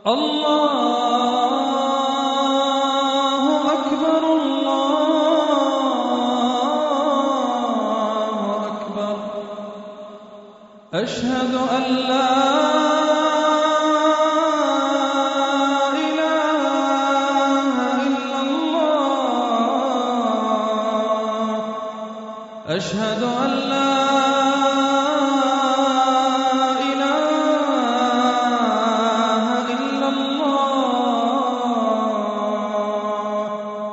الله أكبر الله أكبر أشهد أن لا إله إلا الله أشهد أن لا إله إلا الله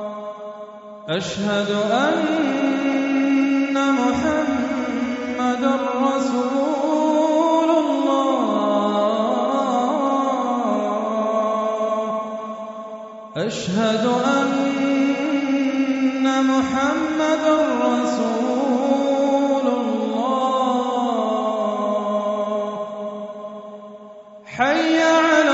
أشهد أن محمدا رسول الله أشهد أن محمدا رسول الله حي على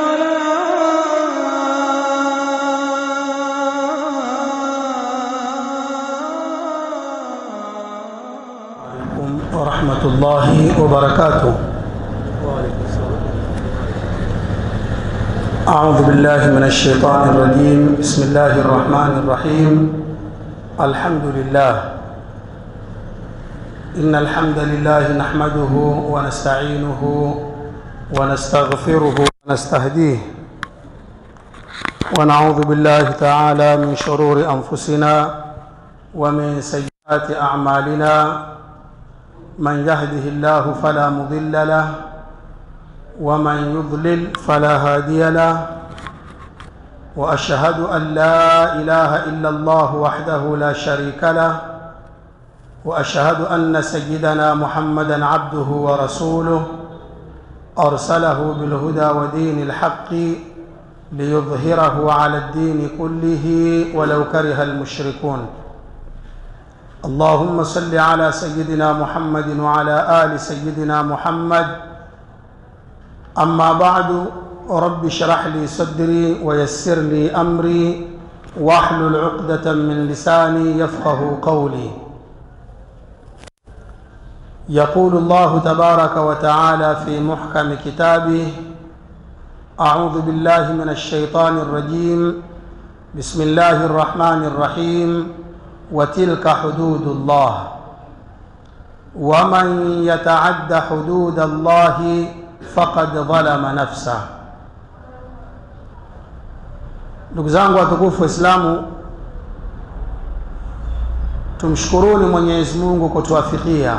الصلاة عليكم ورحمة الله وبركاته أعوذ بالله من الشيطان الرجيم بسم الله الرحمن الرحيم الحمد لله إن الحمد لله نحمده ونستعينه ونستغفره ونستهديه ونعوذ بالله تعالى من شرور أنفسنا ومن سيئات أعمالنا من يهده الله فلا مضل له ومن يضلل فلا هادي له واشهد ان لا اله الا الله وحده لا شريك له واشهد ان سيدنا محمدا عبده ورسوله ارسله بالهدى ودين الحق ليظهره على الدين كله ولو كره المشركون اللهم صل على سيدنا محمد وعلى ال سيدنا محمد اما بعد رب اشرح لي صدري ويسر لي امري واحلل عقده من لساني يفقه قولي يقول الله تبارك وتعالى في محكم كتابه اعوذ بالله من الشيطان الرجيم بسم الله الرحمن الرحيم وتلك حدود الله ومن يتعد حدود الله faqad dhalama nafsa. Ndugu zangu watukufu Waislamu, tumshukuruni Mwenyezi Mungu kutuafikia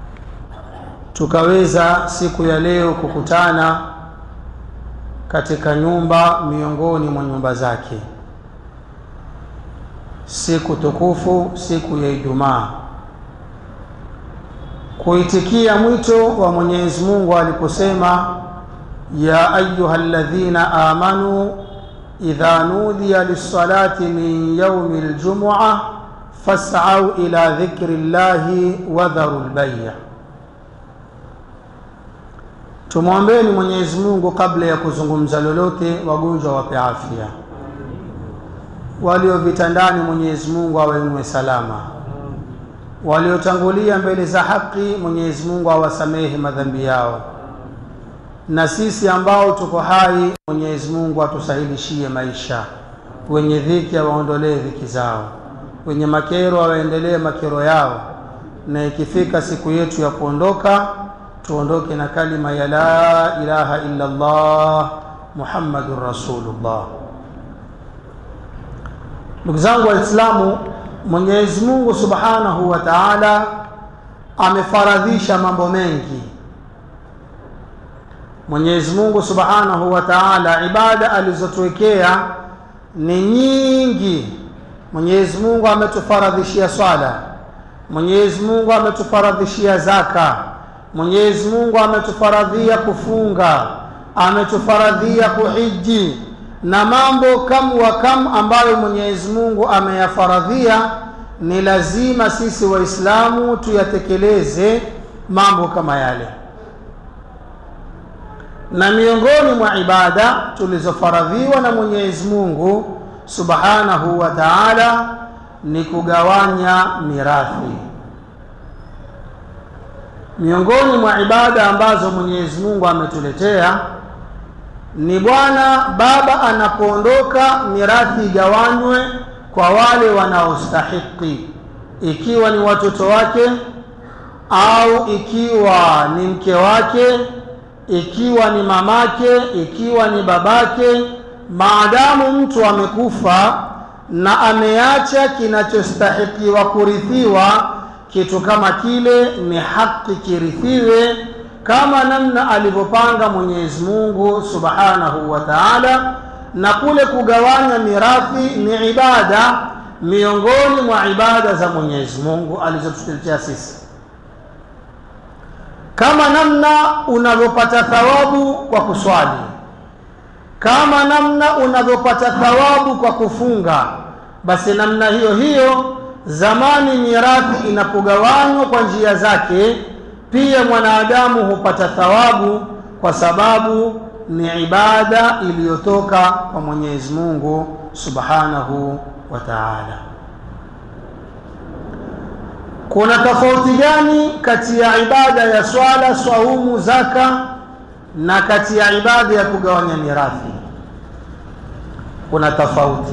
tukaweza siku ya leo kukutana katika nyumba miongoni mwa nyumba zake, siku tukufu, siku ya Ijumaa kuitikia mwito wa Mwenyezi Mungu aliposema ya ayuha alladhina amanu idha nudiya lis-salati min yawmi al-jum'a fas'au ila dhikri llahi wa dharu al-bay'. Tumwombeni Mwenyezi Mungu kabla ya kuzungumza lolote, wagonjwa wape afya, walio vitandani Mwenyezi Mungu awainue salama waliotangulia mbele za haki Mwenyezi Mungu awasamehe madhambi yao, na sisi ambao tuko hai Mwenyezi Mungu atusahilishie maisha, wenye dhiki awaondolee dhiki zao, wenye makero awaendelee makero yao, na ikifika siku yetu ya kuondoka tuondoke na kalima ya la ilaha illa Allah Muhammadur Rasulullah. Ndugu zangu Waislamu, Mwenyezi Mungu Subhanahu wa Ta'ala amefaradhisha mambo mengi. Mwenyezi Mungu Subhanahu wa Ta'ala ibada alizotuwekea ni nyingi. Mwenyezi Mungu ametufaradhishia swala. Mwenyezi Mungu ametufaradhishia zaka. Mwenyezi Mungu ametufaradhia kufunga, ametufaradhia kuhiji na mambo kam wa kam ambayo Mwenyezi Mungu ameyafaradhia, ni lazima sisi Waislamu tuyatekeleze mambo kama yale. Na miongoni mwa ibada tulizofaradhiwa na Mwenyezi Mungu Subhanahu wa Ta'ala ni kugawanya mirathi. Miongoni mwa ibada ambazo Mwenyezi Mungu ametuletea ni bwana baba anapoondoka mirathi igawanywe kwa wale wanaostahiki ikiwa ni watoto wake au ikiwa ni mke wake ikiwa ni mamake ikiwa ni babake maadamu mtu amekufa na ameacha kinachostahikiwa kurithiwa kitu kama kile ni haki kirithiwe kama namna alivyopanga Mwenyezi Mungu Subhanahu wa Ta'ala na kule kugawanya mirathi ni ibada miongoni mwa ibada za Mwenyezi Mungu alizotutetea sisi kama namna unavyopata thawabu kwa kuswali kama namna unavyopata thawabu kwa kufunga basi namna hiyo hiyo zamani mirathi inapogawanywa kwa njia zake pia mwanadamu hupata thawabu kwa sababu ni ibada iliyotoka kwa Mwenyezi Mungu Subhanahu wa Ta'ala. Kuna tofauti gani kati ya ibada ya swala, swaumu, zaka na kati ya ibada ya kugawanya mirathi? Kuna tofauti.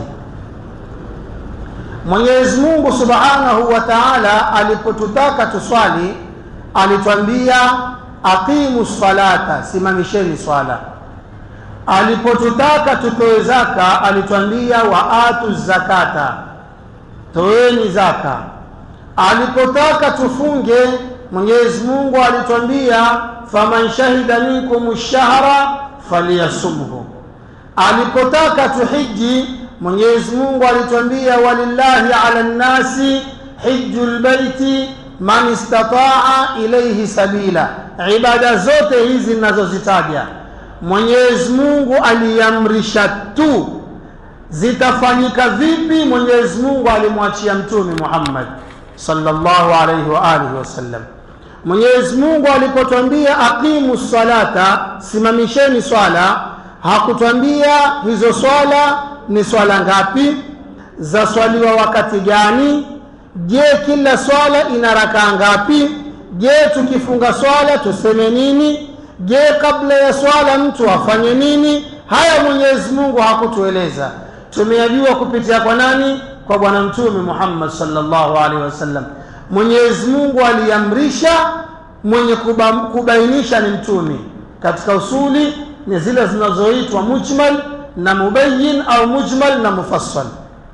Mwenyezi Mungu Subhanahu wa Ta'ala alipotutaka tuswali alitwambia aqimu salata, simamisheni swala. Alipotutaka tutoe zaka alitwambia waatu zakata, toeni zaka. Alipotaka tufunge Mwenyezi Mungu alitwambia faman shahida minkum shahra falyasumhu. Alipotaka tuhiji Mwenyezi Mungu alitwambia walillahi ala nnasi hijjul baiti man istataa ilaihi sabila. Ibada zote hizi ninazozitaja Mwenyezi Mungu aliamrisha tu, zitafanyika vipi? Mwenyezi Mungu alimwachia Mtume Muhammad sallallahu alaihi wa alihi wasallam. Mwenyezi Mungu alipotwambia aqimu salata, simamisheni swala, hakutwambia hizo swala ni swala ngapi, zaswaliwa wakati gani Je, kila swala ina rakaa ngapi? Je, tukifunga swala tuseme nini? Je, kabla ya swala mtu afanye nini? Haya Mwenyezi Mungu hakutueleza. Tumeyajua kupitia kwa nani? Kwa Bwana Mtume Muhammad sallallahu alaihi wasallam. Mwenyezi Mungu aliamrisha, mwenye kuba, kubainisha ni mtume. Katika usuli ni zile zinazoitwa mujmal na mubayyin au mujmal na mufassal.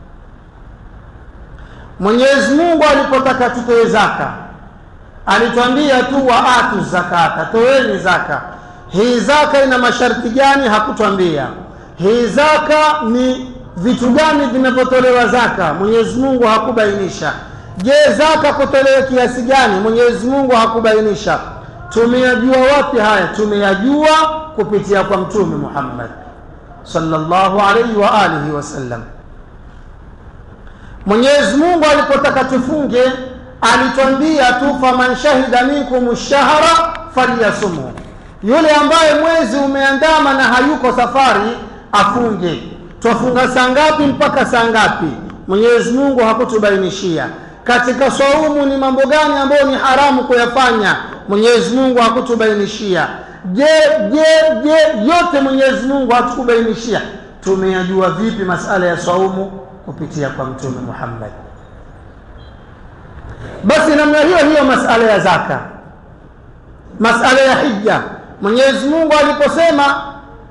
Mwenyezi Mungu alipotaka tutoe zaka alitwambia tu waatu zakata, toeni zaka. Hii zaka ina masharti gani? Hakutwambia. Hii zaka ni vitu gani vinavyotolewa zaka? Mwenyezi Mungu hakubainisha. Je, zaka kutolewa kiasi gani? Mwenyezi Mungu hakubainisha. Tumeyajua wapi haya? Tumeyajua kupitia kwa Mtume Muhammad sallallahu alaihi wa alihi wasallam. Mwenyezi Mungu alipotaka tufunge alitwambia tu faman shahida minkum shahra falyasumhu, yule ambaye mwezi umeandama na hayuko safari afunge. Twafunga saa ngapi mpaka saa ngapi? Mwenyezi Mungu hakutubainishia. Katika swaumu ni mambo gani ambayo ni haramu kuyafanya? Mwenyezi Mungu hakutubainishia. Je, je, je, yote Mwenyezi Mungu hatukubainishia. Tumeyajua vipi masala ya swaumu? Kupitia kwa Mtume Muhammad. Basi namna hiyo hiyo masala ya zaka, masala ya hija, Mwenyezi Mungu aliposema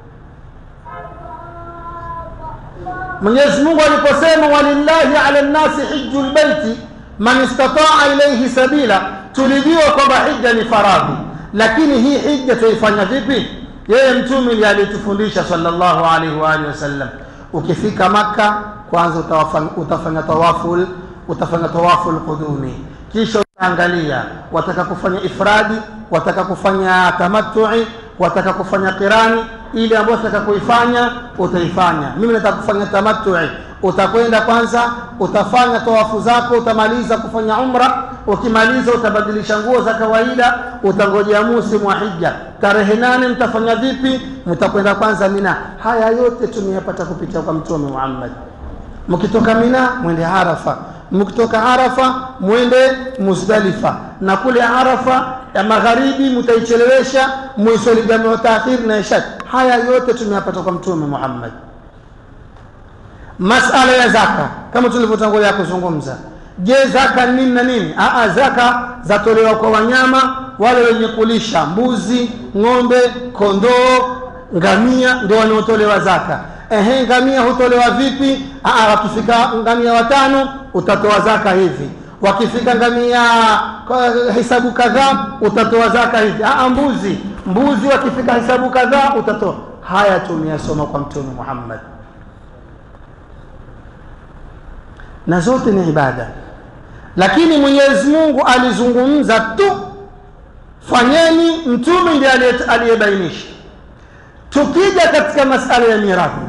Mwenyezi Mungu aliposema walillahi ala nnasi hijju lbaiti man istataa ilaihi sabila, tulijua kwamba hija ni faradhi, lakini hii hija tuifanya vipi? Yeye mtume ndiye alitufundisha sallallahu alaihi wa alihi wasallam. Ukifika Makka, kwanza utafanya, utafanya tawaful utafanya tawaful qudumi kisha utaangalia wataka kufanya ifradi, wataka kufanya tamattu'i, wataka kufanya qirani. Ile ambayo wataka kuifanya utaifanya. Mimi nataka kufanya tamattu'i, utakwenda kwanza, utafanya tawafu zako, utamaliza kufanya umra. Ukimaliza utabadilisha nguo za kawaida, utangojea musimu wa hija. Tarehe nane mtafanya vipi? Mtakwenda kwanza Mina. Haya yote tumeyapata kupitia kwa Mtume Muhammad. Mkitoka Mina mwende Arafa, mkitoka Arafa mwende Muzdalifa, na kule Arafa ya magharibi mtaichelewesha muiswali jamu taakhir na isha. haya yote tumeyapata kwa mtume Muhammad. Masala ya zaka kama tulivyotangulia kuzungumza. Je, zaka ni nini na nini? Aa, zaka zatolewa kwa wanyama wale wenye kulisha, mbuzi, ng'ombe, kondoo, ngamia ndio wanaotolewa zaka. Ehe, ngamia hutolewa vipi? Aa, wakifika ngamia watano utatoa zaka hivi, wakifika ngamia kwa hesabu kadhaa utatoa zaka hivi. Aa, mbuzi mbuzi wakifika hesabu kadhaa utatoa. Haya tumeyasoma kwa Mtume Muhammad, na zote ni ibada, lakini Mwenyezi Mungu alizungumza tu, fanyeni. Mtume ndiye aliyebainisha. Tukija katika masala ya mirathi,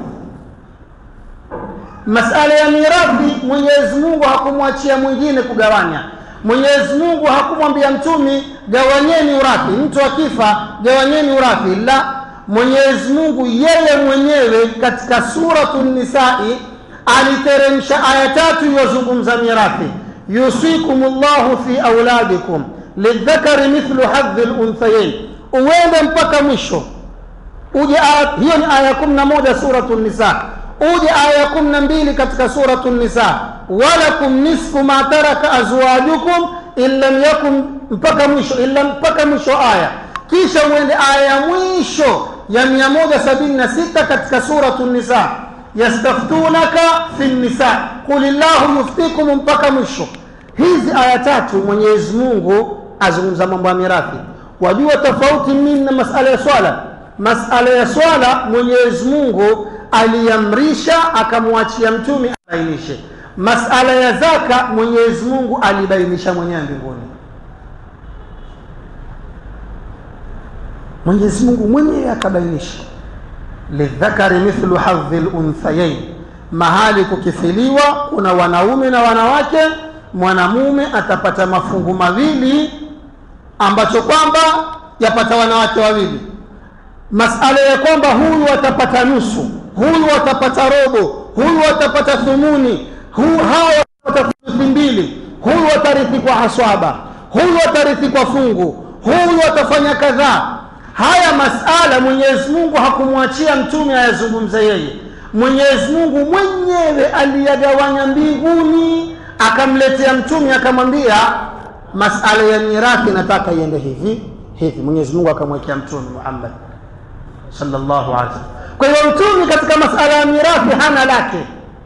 masala ya mirathi Mwenyezi Mungu hakumwachia mwingine kugawanya. Mwenyezi Mungu hakumwambia mtumi gawanyeni urathi, mtu akifa gawanyeni urathi. La, Mwenyezi Mungu yeye mwenyewe katika suratu Nisai aliteremsha aya tatu iliyozungumza mirathi, yusikumullahu fi auladikum lidhakari mithlu hadhi lunthayain, uende mpaka mwisho uje aya hiyo ni aya kumi na moja suratu Nisa, uje aya kumi na mbili katika suratu Nisa, walakum nisfu ma taraka azwajukum in lam yakun, mpaka mwisho illa mpaka mwisho aya, kisha uende aya ya mwisho ya mia moja sabini na sita katika suratu Nisa, yastaftunaka fi nisa qul illahu yuftikum, mpaka mwisho. Hizi aya tatu Mwenyezi Mungu azungumza mambo ya mirathi. Wajua tofauti nini na masala ya swala? Masala ya swala Mwenyezi Mungu aliamrisha akamwachia mtume abainishe. Masala ya zaka Mwenyezi Mungu alibainisha mwenyewe mbinguni. Mwenyezi Mungu mwenyewe akabainisha, lidhakari mithlu hadhi lunthayain, mahali kukifiliwa kuna wanaume na wanawake, mwanamume atapata mafungu mawili ambacho kwamba yapata wanawake wawili masala ya kwamba huyu atapata nusu, huyu atapata robo, huyu atapata thumuni, huyu hawa watapata thuluthi mbili, huyu atarithi kwa haswaba, huyu atarithi kwa fungu, huyu atafanya kadhaa. Haya masala Mwenyezi Mungu hakumwachia mtume ayazungumze yeye. Mwenyezi Mungu mwenyewe aliyagawanya mbinguni, akamletea mtume, akamwambia masala ya mirathi nataka iende hivi hivi. Mwenyezi Mungu akamwekea mtume Muhammad sallallahu alaihi wasallam. Kwa hiyo mtume katika masala ya mirathi hana lake.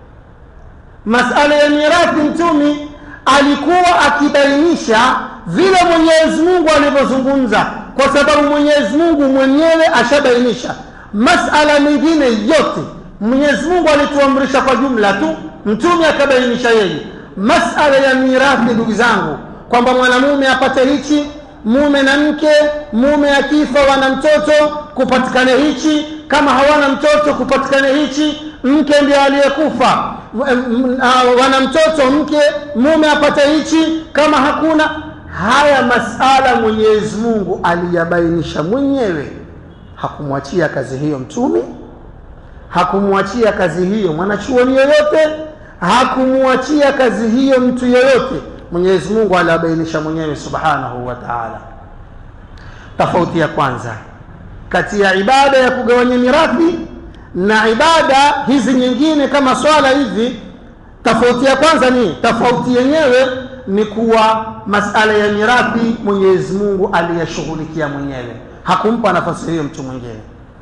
Masala ya mirathi mtume alikuwa akibainisha vile Mwenyezi Mungu alivyozungumza, kwa sababu Mwenyezi Mungu mwenyewe ashabainisha. Masala mengine yote Mwenyezi Mungu alituamrisha kwa jumla tu, mtume akabainisha yeye. Masala ya mirathi, ndugu zangu, kwamba mwanamume apate hichi mume na mke, mume akifa wana mtoto kupatikane hichi, kama hawana mtoto kupatikane hichi, mke ndio aliyekufa wana mtoto, mke mume apate hichi, kama hakuna. Haya masala Mwenyezi Mungu aliyabainisha mwenyewe, hakumwachia kazi hiyo mtume, hakumwachia kazi hiyo mwanachuoni yoyote, hakumwachia kazi hiyo mtu yoyote. Mwenyezi Mungu aliyabainisha mwenyewe subhanahu wa ta'ala. Tofauti ya kwanza kati ya ibada ya kugawanya mirathi na ibada hizi nyingine kama swala hivi, tofauti ya kwanza ni tofauti yenyewe ni kuwa masala ya mirathi Mwenyezi Mungu aliyashughulikia mwenyewe, hakumpa nafasi hiyo mtu mwingine.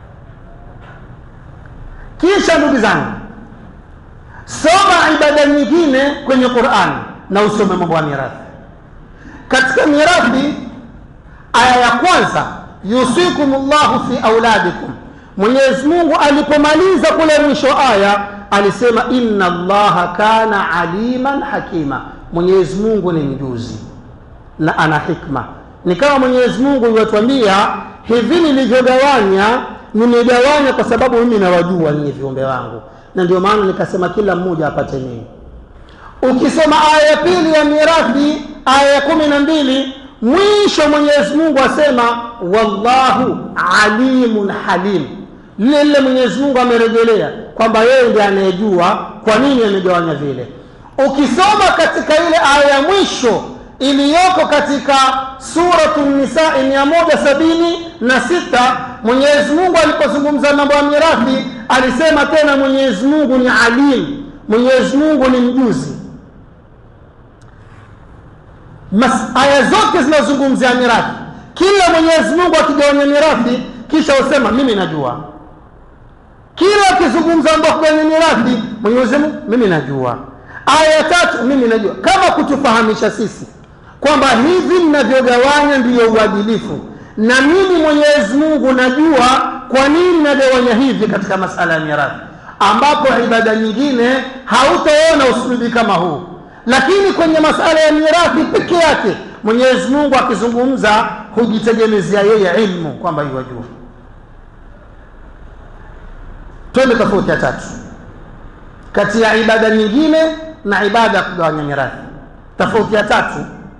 Kisha ndugu zangu, soma ibada nyingine kwenye Qur'ani na usome mambo ya mirathi. Katika mirathi, aya ya kwanza, yusikumullahu fi auladikum. Mwenyezi Mungu alipomaliza kule mwisho aya alisema inna Allaha kana aliman hakima, Mwenyezi Mungu ni mjuzi na ana hikma. Ni kama Mwenyezi Mungu iwatuambia hivi, nilivyogawanya nimegawanya kwa sababu mimi nawajua ninyi viumbe wangu, na ndio maana nikasema kila mmoja apate nini Ukisoma aya ya pili ya mirathi, aya ya kumi na mbili mwisho Mwenyezi Mungu asema wallahu alimun halim. Lile lile Mwenyezi Mungu amerejelea kwamba yeye ndiye anayejua kwa nini amegawanya vile. Ukisoma katika ile aya ya mwisho iliyoko katika suratu Nisaa mia moja sabini na sita mwenyezi mungu alipozungumza mambo ya mirathi alisema tena mwenyezi mungu ni alim mwenyezi mungu ni mjuzi Mas, aya zote zinazungumzia mirathi kila mwenyezi mungu akigawanya mirathi kisha husema mimi najua kila akizungumza mambo ya kugawanya mirathi mwenyezi mungu mimi najua aya ya tatu mimi najua kama kutufahamisha sisi kwamba hivi mnavyogawanya ndiyo uadilifu na mimi mwenyezi mungu najua kwa nini nagawanya hivi katika masala ya mirathi ambapo ibada nyingine hautaona usulubi kama huu lakini kwenye masala ya mirathi peke yake mwenyezi mungu akizungumza hujitegemezea yeye ilmu kwamba iwajua twende tofauti ya tatu kati ya ibada nyingine na ibada ya kugawanya mirathi tofauti ya tatu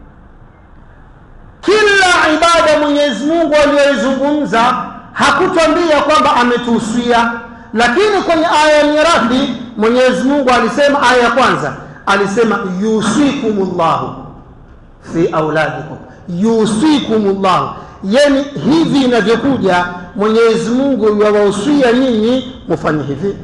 kila ibada mwenyezi mungu aliyoizungumza hakutwambia kwamba ametuhusia lakini kwenye aya ya mirathi mwenyezi mungu alisema aya ya kwanza alisema yusikumullahu fi auladikum yusikumullahu yani hivi inavyokuja mwenyezi mungu yawahusia nyinyi mufanye hivi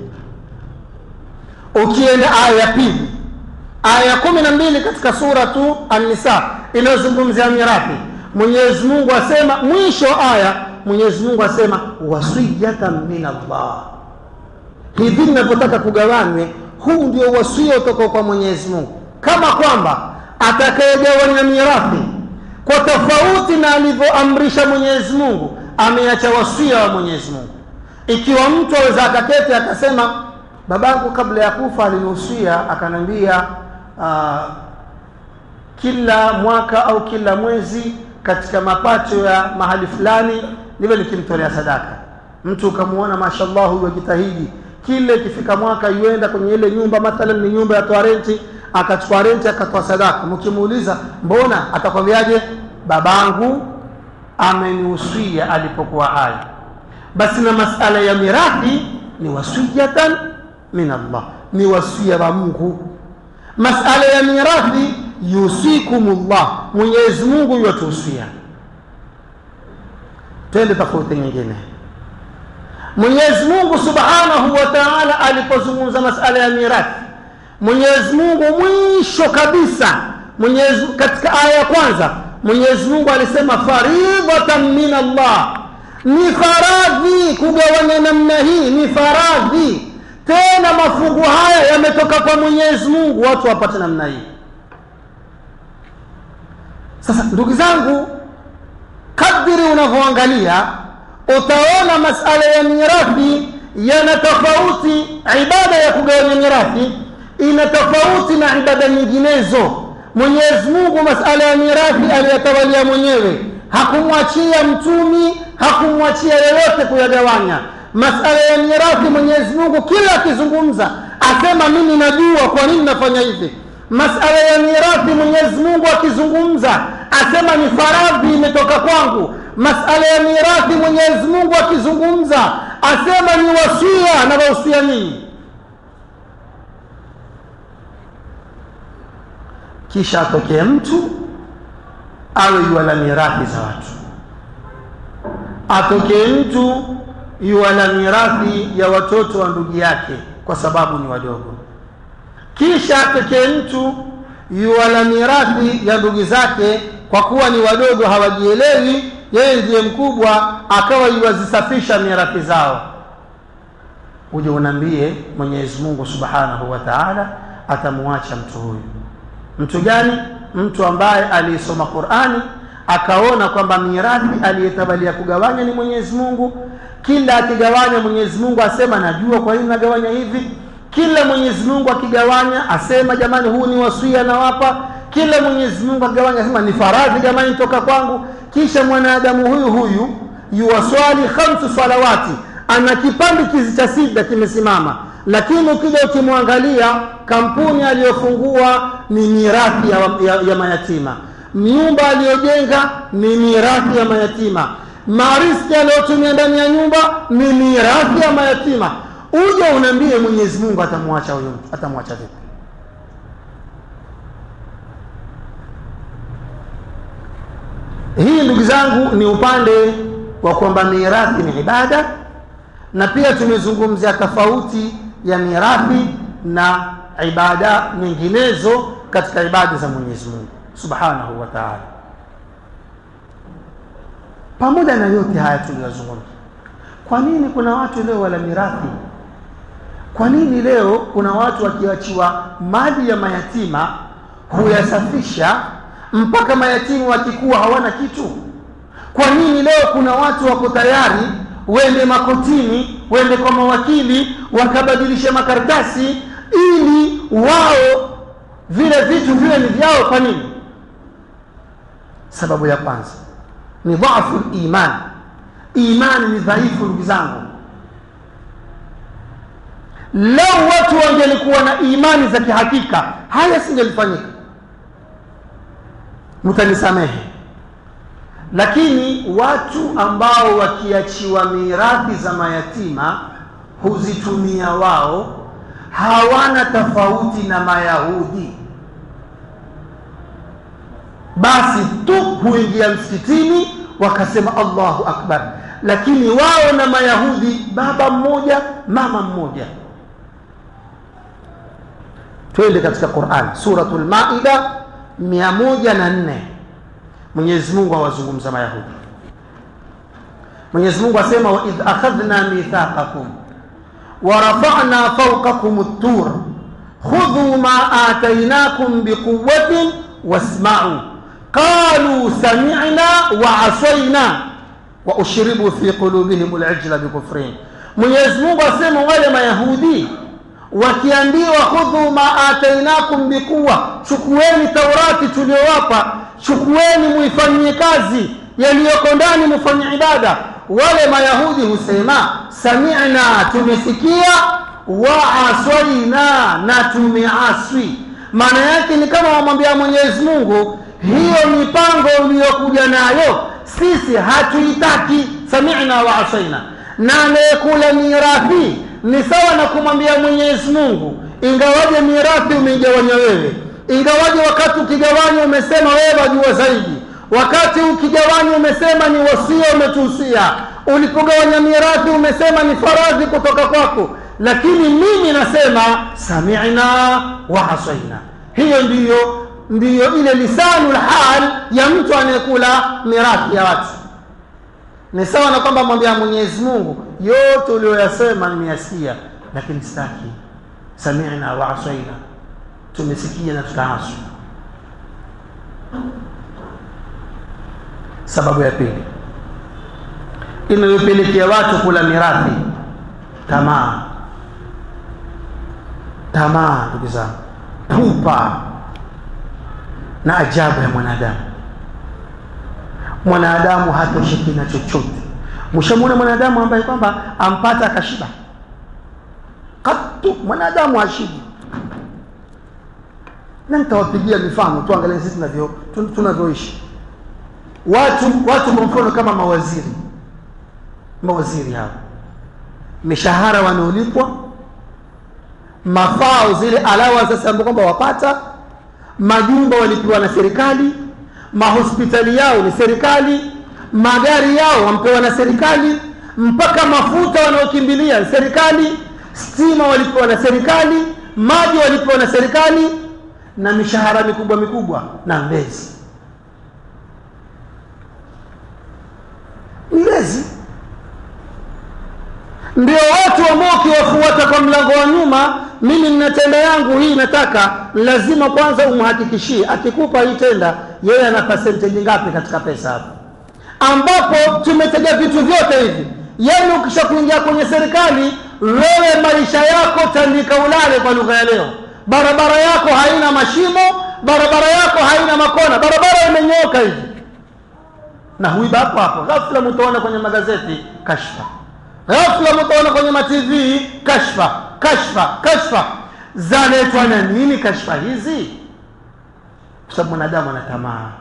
ukienda aya ya pili aya ya kumi na mbili katika suratu annisa inayozungumzia mirathi mwenyezi mungu asema mwisho aya mwenyezi mungu asema wasiyatan min allah hivi ninavyotaka kugawanywe huu ndio wasia utoka kwa mwenyezi mungu kama kwamba atakayegawanya mirathi kwa tofauti na alivyoamrisha mwenyezi mungu ameacha wasia wa mwenyezi mungu ikiwa mtu aweza akaketi akasema babangu kabla ya kufa alinihusia akaniambia uh, kila mwaka au kila mwezi katika mapato ya mahali fulani niwe nikimtolea sadaka mtu ukamwona mashallah huyu ajitahidi kile ikifika mwaka yuenda kwenye ile nyumba mathalan ni nyumba ya toa renti akachukua renti akatoa sadaka mkimuuliza mbona atakwambiaje babangu amenihusia alipokuwa hai basi na masala ya mirathi ni wasiyatan min allah ni wasia wa mungu masala ya mirathi yusikumullah mwenyezi mungu yuwatuhusia twende tofauti nyingine mwenyezi mungu subhanahu wa taala alipozungumza masala ya mirathi mwenyezi mungu mwisho kabisa mwenyezi, katika aya ya kwanza mwenyezi mungu alisema faridhatan min allah ni faradhi kugawanya namna hii ni faradhi tena mafungu haya yametoka kwa mwenyezi mungu watu wapate namna hii sasa ndugu zangu kadiri unavyoangalia utaona masala ya mirathi yana tofauti ibada ya kugawanya mirathi ina tofauti na ibada nyinginezo mwenyezi mungu masala ya mirathi aliyatawalia mwenyewe hakumwachia mtumi hakumwachia yeyote kuyagawanya masala ya mirathi mwenyezi mungu kila akizungumza asema mimi najua kwa nini nafanya hivi masala ya mirathi mwenyezi mungu akizungumza asema ni faradhi imetoka kwangu masala ya mirathi mwenyezi mungu akizungumza asema ni wasia na wahusia nini kisha atokee mtu awe yuala mirathi za watu atokee mtu yuala mirathi ya watoto wa ndugu yake kwa sababu ni wadogo kisha atokee mtu yuala mirathi ya ndugu zake kwa kuwa ni wadogo hawajielewi yeye ndiye mkubwa akawa yuwazisafisha mirathi zao uje unaambie mwenyezi mungu subhanahu wa taala atamwacha mtu huyu mtu gani mtu ambaye aliisoma qurani akaona kwamba mirathi aliyetabalia kugawanya ni mwenyezi mungu kila akigawanya mwenyezi mungu asema najua kwa nini nagawanya hivi kila mwenyezi mungu akigawanya asema jamani huu ni wasia nawapa kila mwenyezi mungu akigawanya asema ni faradhi jamani toka kwangu kisha mwanadamu huyu huyu yuwaswali khamsu salawati ana kipande kizi cha sida kimesimama lakini ukija ukimwangalia kampuni aliyofungua ni mirathi ya, ya, ya mayatima nyumba aliyojenga ni mirathi ya mayatima mariski aliyotumia ndani ya nyumba ni mirathi ya mayatima uje unaambie mwenyezi mungu atamwacha huyo mtu atamwacha vipi hii ndugu zangu ni upande wa kwamba mirathi ni ibada na pia tumezungumzia tofauti ya mirathi na ibada nyinginezo katika ibada za Mwenyezi Mungu Subhanahu wa Ta'ala. Pamoja na yote haya tuliyozungumza, kwa nini kuna watu leo wala mirathi? Kwa nini leo kuna watu wakiachiwa mali ya mayatima huyasafisha mpaka mayatima wakikuwa hawana kitu? Kwa nini leo kuna watu wako tayari wende makotini, wende kwa mawakili, wakabadilisha makaratasi ili wao vile vitu viwe ni vyao. Kwa nini? Sababu ya kwanza ni dhaifu iman, imani ni dhaifu. Ndugu zangu, lau watu wangelikuwa na imani za kihakika, haya singelifanyika. Mtanisamehe, lakini watu ambao wakiachiwa mirathi za mayatima huzitumia wao hawana tofauti na Mayahudi. Basi tu huingia msikitini wakasema Allahu akbar, lakini wao na Mayahudi baba mmoja mama mmoja. Twende katika Qur'an, suratul Maida mia moja na nne. Mwenyezi Mungu awazungumza Mayahudi. Mwenyezi Mungu asema wa idh akhadhna mithaqakum ورفعنا فوقكم الطور خذوا ما آتيناكم بقوة واسمعوا قالوا سمعنا وعصينا وأشربوا في قلوبهم العجل بكفرهم Mwenyezi Mungu asema wale Mayahudi wakiambiwa khudhu ma atainakum bikuwa, chukueni Taurati tuliyowapa, chukueni muifanyie kazi, yaliyoko ndani mufanye ibada wale Mayahudi husema sami'na, tumesikia, wa aswaina, na tumeaswi. Maana yake ni kama wamwambia Mwenyezi Mungu, hiyo mipango uliyokuja nayo sisi hatuitaki. Sami'na wa aswaina. Na anayekula mirathi ni sawa na kumwambia Mwenyezi Mungu, ingawaje mirathi umeigawanya wewe, ingawaje wakati ukigawanya umesema wewe wajua zaidi wakati ukigawanya umesema ni wasia umetuhusia, ulipogawanya mirathi umesema ni faradhi kutoka kwako, lakini mimi nasema sami'na wa asaina. Hiyo ndiyo ndiyo ile lisanul hal ya mtu anayekula mirathi ya watu. Ni sawa na kwamba mwambia Mwenyezi Mungu, yote uliyoyasema nimeyasikia, lakini sitaki. Sami'na wa asaina, tumesikia na tutaaswa. Sababu ya pili inayopelekea watu kula mirathi, tamaa. Tamaa, ndugu zangu, pupa na ajabu ya mwanadamu. Mwanadamu hatosheki na chochote. Mshamwona mwanadamu ambaye kwamba ampata akashiba? Katu mwanadamu hashibi. Na nitawapigia mifano tuangalie sisi tunavyo tunavyoishi watu watu kwa mfano kama mawaziri mawaziri hao mishahara wanaolipwa mafao zile alawa sasa ambao kwamba wapata majumba walipewa na serikali mahospitali yao ni serikali magari yao wampewa na serikali mpaka mafuta wanaokimbilia serikali stima walipewa na serikali maji walipewa na serikali na mishahara mikubwa mikubwa na mbezi Mlezi ndio watu ambao ukiwafuata kwa mlango wa nyuma, mimi nina tenda yangu hii, nataka lazima kwanza umhakikishie, akikupa hii tenda, yeye ana percentage ngapi katika pesa hapo, ambapo tumetega vitu vyote hivi. Yani ukisha kuingia kwenye serikali, wewe maisha yako tandika ulale, kwa lugha ya leo. Barabara yako haina mashimo, barabara yako haina makona, barabara imenyooka hivi na huiba hapo hapo. Ghafla mtaona kwenye magazeti kashfa, ghafla mtaona kwenye matv kashfa, kashfa, kashfa. Zaletwa na nini kashfa hizi? Kwa sababu mwanadamu ana tamaa.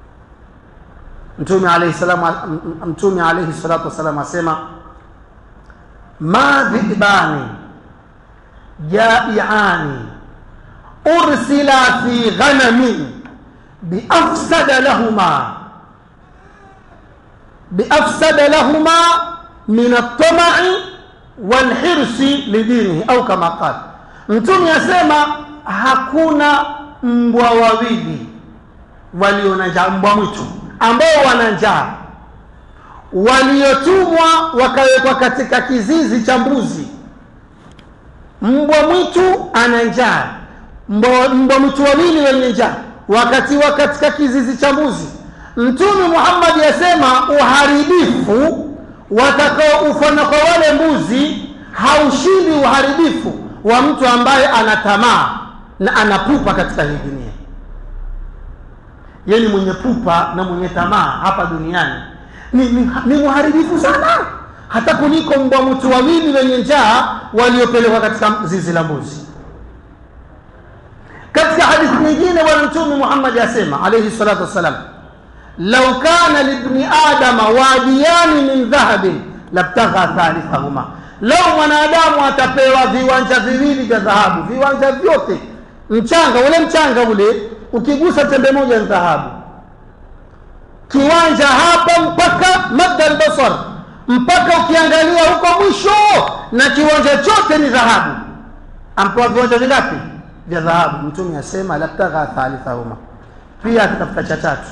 Mtume alayhi salamu, Mtume alayhi salatu wasalam asema ma dhibani jaiani ursila fi ghanamin biafsada lahuma biafsada lahuma min altamai walhirsi lidinihi au kama qala mtume asema hakuna mbwa wawili walio na njaa mbwa mwitu ambao wana njaa waliotumwa wakawekwa katika kizizi cha mbuzi mbwa mwitu ana njaa mbwa mbwa mwitu wawili wenye njaa wakatiwa katika kizizi cha mbuzi mtume muhammadi asema uharibifu watakaoufanya kwa wale mbuzi haushindi uharibifu wa mtu ambaye ana tamaa na anapupa katika hii dunia yeye ni mwenye pupa na mwenye tamaa hapa duniani ni, ni, ni mharibifu sana hata kuliko mbwa mwitu wawili wenye njaa waliopelekwa katika zizi la mbuzi katika hadithi nyingine bwana mtume muhammadi asema alaihi salatu wassalam lau kana libni adama wadiyani min dhahabin labtagha thalithahuma lau mwanadamu atapewa viwanja viwili vya dhahabu viwanja vyote mchanga ule mchanga ule ukigusa tembe moja ni dhahabu kiwanja hapa mpaka madda albasar mpaka ukiangalia huko mwisho na kiwanja chote ni dhahabu ampewa viwanja vingapi vya dhahabu mtume asema labtagha thalithahuma pia atatafuta cha tatu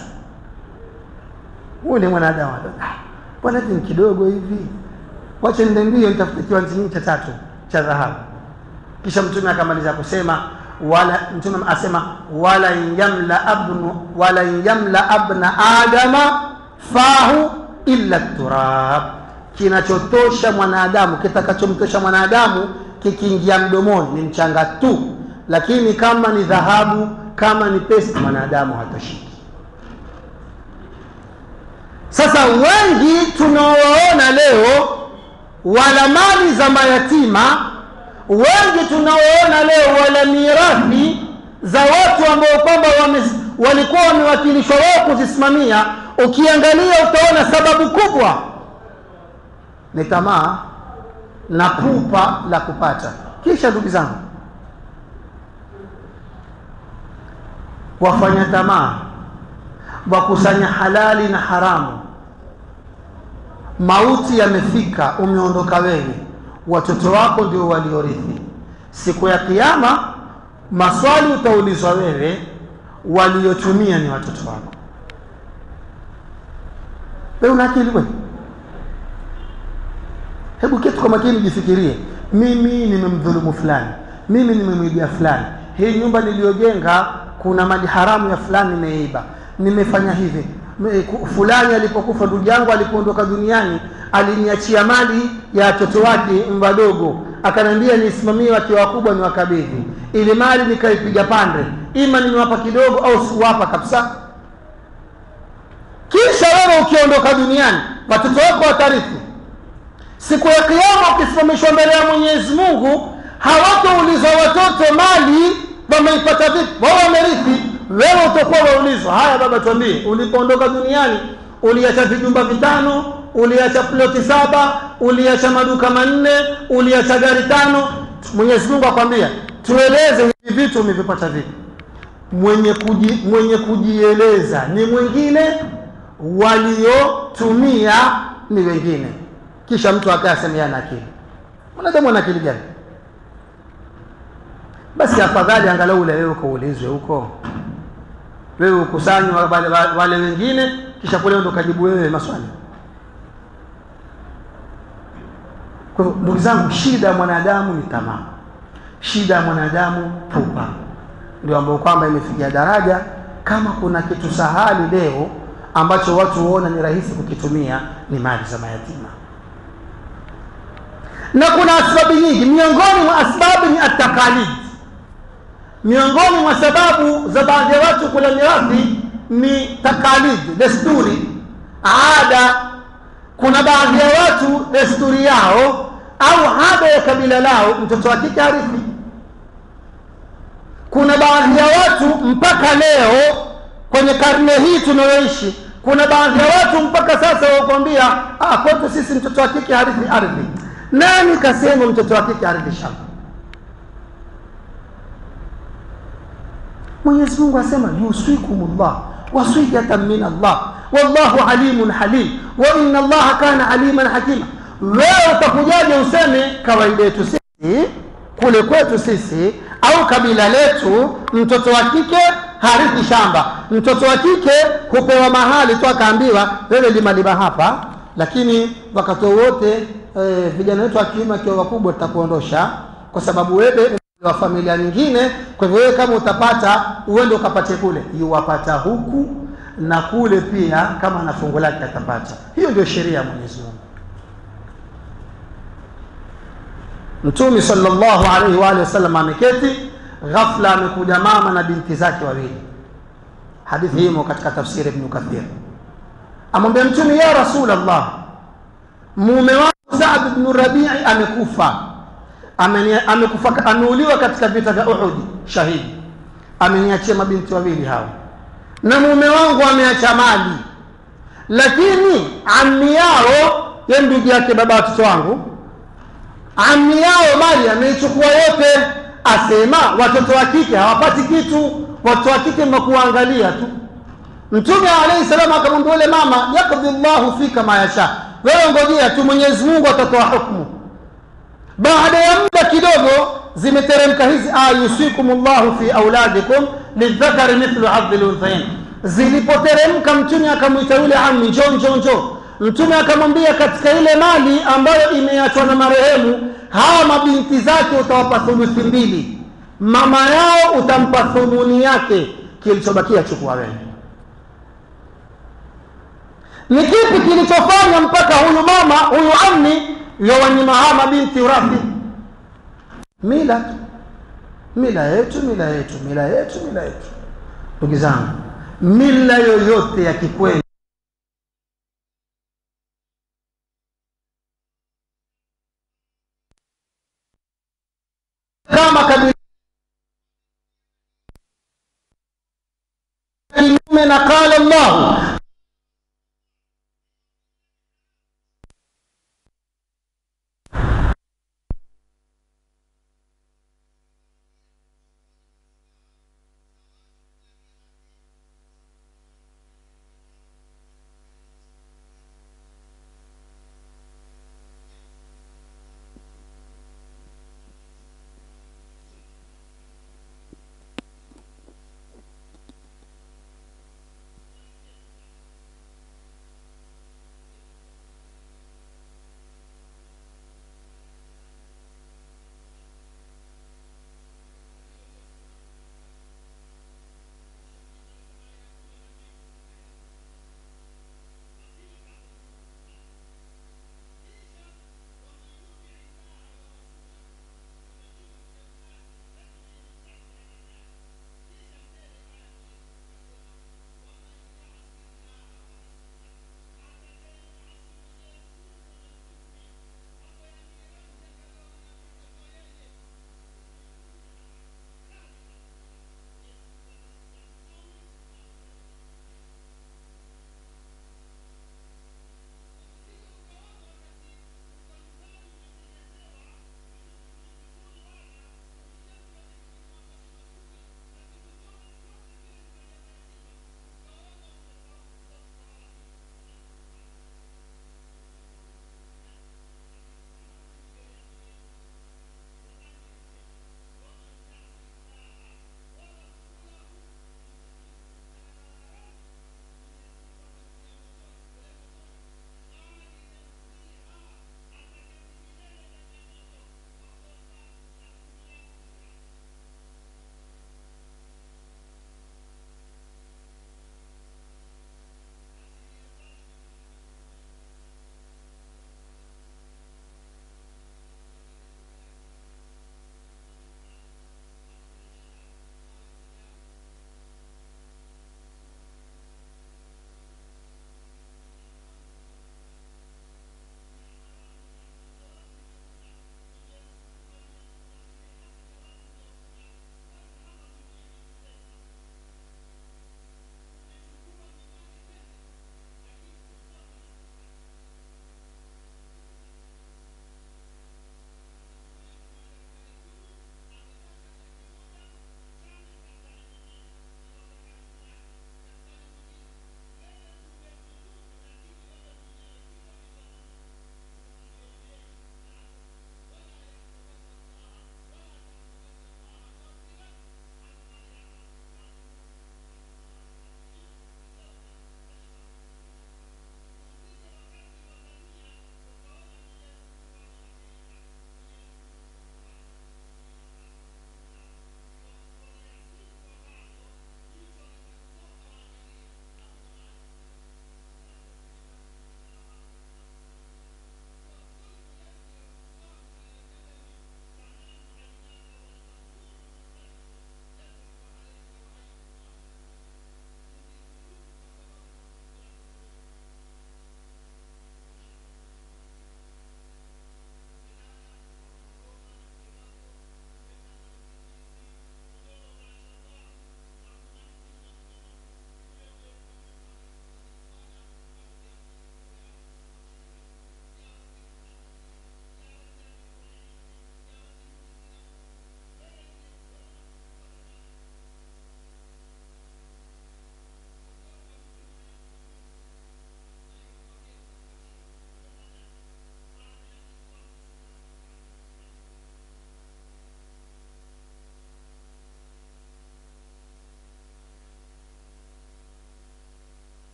ule mwanadamu bwana hivi ni kidogo hivi wacha nende mbio nitafute kiwanja kingine cha tatu cha dhahabu kisha mtume akamaliza kusema wala mtume asema wala yamla abnu wala yamla abna adama fahu illa turab kinachotosha mwanadamu kitakachomtosha mwanadamu kikiingia mdomoni ni mchanga tu lakini kama ni dhahabu kama ni pesa mwanadamu hatoshiki sasa wengi tunaowaona leo wala mali za mayatima wengi tunaoona leo wala mirathi za watu ambao kwamba walikuwa wamewakilishwa wao kuzisimamia ukiangalia utaona sababu kubwa ni tamaa na pupa la kupata kisha ndugu zangu wafanya tamaa wakusanya halali na haramu mauti yamefika umeondoka wewe watoto wako ndio waliorithi siku ya kiama maswali utaulizwa wewe waliotumia ni watoto wako wewe una akili wewe hebu kitu kwa makini jifikirie mimi nimemdhulumu fulani mimi nimemwibia fulani hii nyumba niliyojenga kuna mali haramu ya fulani nimeiba nimefanya hivi fulani alipokufa ndugu yangu alipoondoka duniani aliniachia mali ya watoto wake wadogo akaniambia nisimamie wakiwa wakubwa ni wakabidhi ili mali nikaipiga pande ima nimewapa kidogo au sikuwapa kabisa kisha wewe ukiondoka duniani watoto wako watarithi siku ya kiama ukisimamishwa mbele ya mwenyezi mungu hawataulizwa watoto mali wameipata vipi wao wamerithi wewe utakuwa waulizwa haya baba tuambie ulipoondoka duniani uliacha vijumba vitano uliacha ploti saba uliacha maduka manne uliacha gari tano mwenyezi mungu akwambia tueleze hivi vitu umevipata vipi mwenye kuji, mwenye kujieleza ni mwingine waliotumia ni wengine kisha mtu akayasema ana akili mwanadamu ana akili gani basi afadhali angalau ule wewe ukaulizwe huko wewe ukusanywa wale, wale wengine kisha kule ndo kajibu wewe maswali kwa hivyo ndugu zangu shida ya mwanadamu ni tamaa shida ya mwanadamu pupa ndio ambayo kwamba imefikia daraja kama kuna kitu sahali leo ambacho watu huona ni rahisi kukitumia ni mali za mayatima na kuna asbabu nyingi miongoni mwa asbabu ni atakalid miongoni mwa sababu za baadhi ya watu kula mirathi ni takalid desturi ada kuna baadhi ya watu desturi yao au ada ya kabila lao mtoto wa kike harithi kuna baadhi ya watu mpaka leo kwenye karne hii tunayoishi kuna baadhi ya watu mpaka sasa wakwambia ah, kwetu sisi mtoto wa kike harithi ardhi nani kasema mtoto wa kike harithi shamba mwenyezi mungu asema yusikumullah wasiyatan min allah wallahu alimun halim wa inna allaha kana aliman hakima wewe utakujaje useme kawaida yetu sisi kule kwetu sisi au kabila letu mtoto wa kike harithi shamba mtoto wa kike hupewa mahali tu akaambiwa wewe lima lima hapa lakini wakati wowote e, vijana wetu wa kiume akiwa wakubwa tutakuondosha kwa sababu wewe wa familia nyingine kwa hivyo wewe kama utapata uende ukapatie kule yuwapata huku na kule pia kama na fungu lake atapata hiyo ndio sheria ya mwenyezi mungu mtume sallallahu alaihi wa alihi wasallam ameketi ghafla amekuja mama na binti zake wawili hadithi hii imo katika tafsiri ibn kathir amwambia mtume ya rasulallah mume wangu saad bnu rabii amekufa Amenia- amekufa ameuliwa katika vita vya uhudi shahidi ameniachia mabinti wawili hao na mume wangu ameacha mali lakini ammi yao ye ndugu yake baba watoto wangu ammi yao mali ameichukua yote asema watoto wa kike hawapati kitu watoto wa kike mnakuangalia tu mtume alaihi salamu akamwambia yule mama yakdhi llahu fika ma yasha wewe ngojea tu mwenyezi mungu atatoa hukmu baada ya muda kidogo zimeteremka hizi aya yusikum llahu fi auladikum lidhakari mithlu hadhi lunthain zilipoteremka mtume akamwita yule ami njo njo njo mtume akamwambia katika ile mali ambayo imeachwa na marehemu hawa mabinti zake utawapa thuluthi mbili mama yao utampa thumuni yake kilichobakia chukua wewe ni kipi kilichofanya mpaka huyu mama huyu amni yowanyima hawa mabinti urathi mila tu mila yetu mila yetu mila yetu mila yetu ndugu zangu mila yoyote ya kikweli